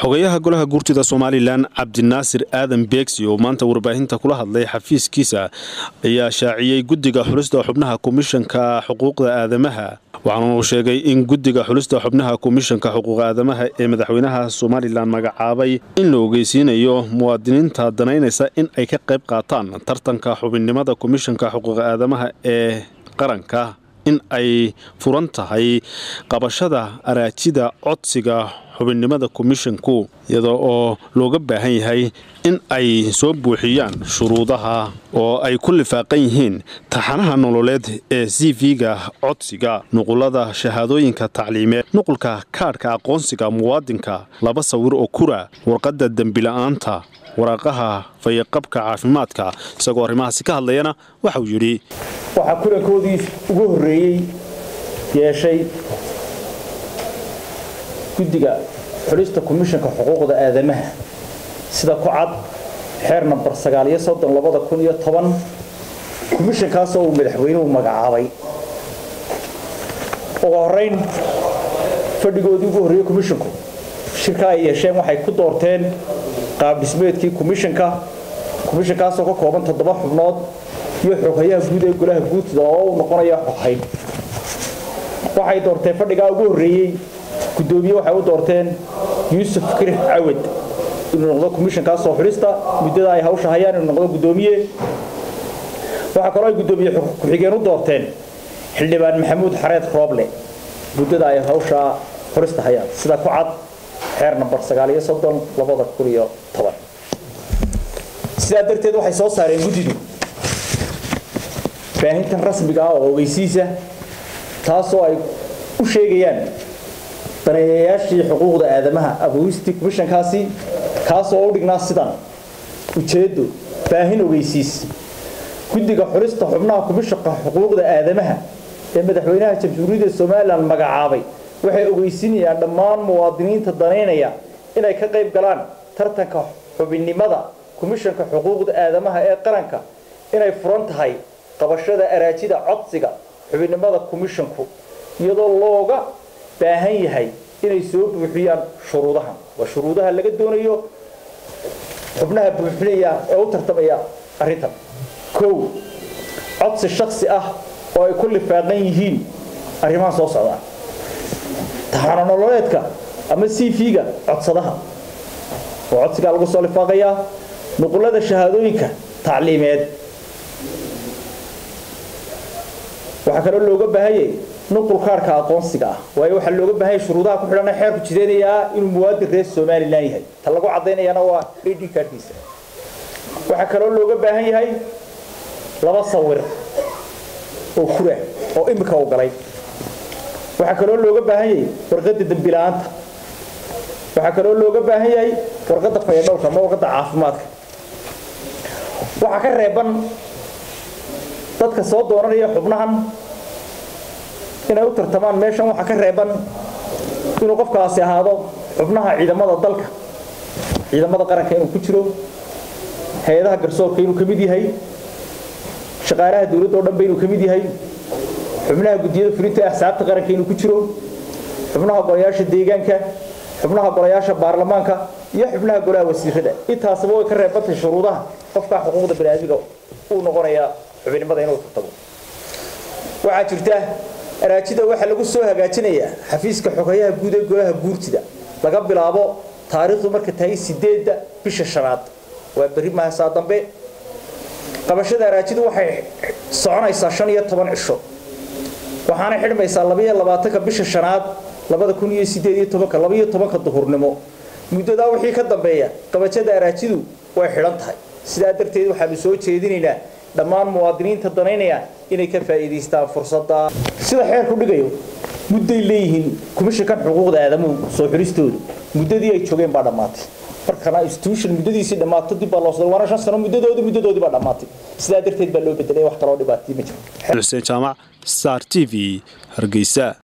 xogayaha golaha guurtida somalilan cabdinaasir aadan beegsi oo maanta warbaahinta kula hadlay xafiiskiisa ayaa shaaciyey guddiga xulista xubnaha komishanka xuquuqda aadamaha waxaana uu sheegay in guddiga xulista xubnaha komishanka xuquuqa aadamaha ee madaxweynaha somalilan magacaabay in la ogeysiinayo muwaadiniinta danaynaysa in ay ka qayb qaataan tartanka xubinnimada komishanka xuquuqa aadamaha ee qaranka in ay furan tahay qabashada araajida codsiga xubinnimada komishanku iyada oo looga baahan yahay in ay soo buuxiyaan shuruudaha oo ay ku lifaaqan yihiin taxanaha nololeed ee c v-ga codsiga nuqulada shahaadooyinka tacliimeed nuqulka kaadhka aqoonsiga muwaadinka laba sawir oo kura warqadda dembila'aanta waraaqaha fayaqabka caafimaadka isagoo arrimahaasi ka hadlayana waxauu yidhi waxaa kulankoodii ugu horreeyey yeeshay guddiga xulista komishanka xuquuqda aadamaha sida ku cad xeer nambar sagaaliyo soddon labada kun iyo toban komishankaasoo uu madaxweynuhu magacaabay ugu horrayn fadhigoodii ugu horreeyey komishanku shirka ay yeesheen waxay ku doorteen qaab dhismeedkii komishanka komishankaasoo ka kooban toddoba xubnood iyo xoghayaha guud ee golaha guurtida oo uu noqonaya xoghayn waxay doorteen fadhigaa ugu horreeyey guddoomiye waxay u doorteen yuusuf kirix cawad inuu noqdo komishankaasoo xulista muddada ay hawsha hayaan inuu noqdo guddoomiye waxaa kaloo ay guddoomiye ku-xigeen u doorteen xildhibaan maxamuud xareed rooble muddada ay hawsha xulista hayaan sida ku cad xeer nambar sagaaliyo soddon labada kun iyo toban sidaa darteed waxay soo saareen guddidu baahintan rasmiga ah oo ogeysiisa taasoo ay u sheegayaan daneeyayaashii xuquuqda aadamaha abowistii komishankaasi kaasoo u dhignaa sidan ujeeddo baahin ogeysiis guddiga xulista xubnaha komishanka xuquuqda aadamaha ee madaxweynaha jamhuuriyadda somalilan magacaabay waxay ogeysinayaan dhammaan muwaadiniinta danaynaya inay ka qayb galaan tartanka xubinnimada komishanka xuquuqda aadamaha ee qaranka inay furan tahay qabashada araajida codsiga xubinnimada komishanku iyadoo looga baahan yahay inay soo buuxiyaan shuruudahan waa shuruudaha laga doonayo xubnaha buuxinaya ee u tartamaya arrintan kow codsi shaksi ah oo ay ku lifaaqan yihiin arrimaha soo socdaa taxano nololeedka ama c v-ga codsadaha oo codsigaa lagu soo lifaaqayaa nuqulada shahaadooyinka tacliimeed waxaa kaloo looga baahanyay nuqul kaarhka aqoonsiga ah waayo waxaa looga baahanya shuruudaha ku xidhana xeerku jideynayaa inuu muwaadin reer somalilan yahay ta lagu caddaynayana waa ad kaarkiisa waxaa kaloo looga baahan yahay laba sawir oo kura oo imika u galay waxaa kaloo looga baahan yahay warqadda dembila'aanta waxaa kaloo looga baahan yahay warqadda fayadhowrka ama warqadda caafimaadka waxaa ka reeban dadka soo doonanaya xubnahan inay u tartamaan meeshan waxaa ka reeban inuu qofkaasi ahaado xubnaha ciidamada dalka ciidamada qaranka inuu ku jiro hay-adaha garsoorka inuu ka mid yahay shaqaalaha dowladda o dhanba inuu ka mid yahay xubnaha guddiyada fulinta axsaabta qaranka inuu ku jiro xubnaha golayaasha deegaanka xubnaha golayaasha baarlamaanka iyo xubnaha golaha wasiirada intaasaba way ka reebantay shuruudaha qofkaa xuquuqda baniaadmiga uu noqonayaa xubinnimada inuu tartamo waxaa jirta araajida waxaa lagu soo hagaajinayaa xafiiska xogayaha guud ee golaha guurtida laga bilaabo taariikhdu marka tahay sideedda bisha shanaad waa berri mahasaa dambe qabashada araajidu waxay soconaysaa shan iyo toban cisho waxaana xidhmaysaa labaiyo labaatanka bisha shanaad labada kun iyo sideed iyo tobanka labaiyo tobanka duhurnimo muddadaa wixii ka dambeeya qabashada araajidu way xidhan tahay sidaa darteed waxaanu soo jeedinaynaa dhammaan muwaadiniinta danaynaya inay ka faa'iidaystaan fursadda sida xeerku dhigayo mudday leeyihiin komishankan xuquuqda aadamuhu soo xulistoodu muddadii ay joogeen baa dhammaatay markana institution muddadiisii dhammaato dib baa loo soo waana shan sano muddadoodi muddadoodii baa dhammaatay sidaa darteed baa loo bedelay wax kaloo dhibaatay ma jiro xuseen jaamac star t v hargeysa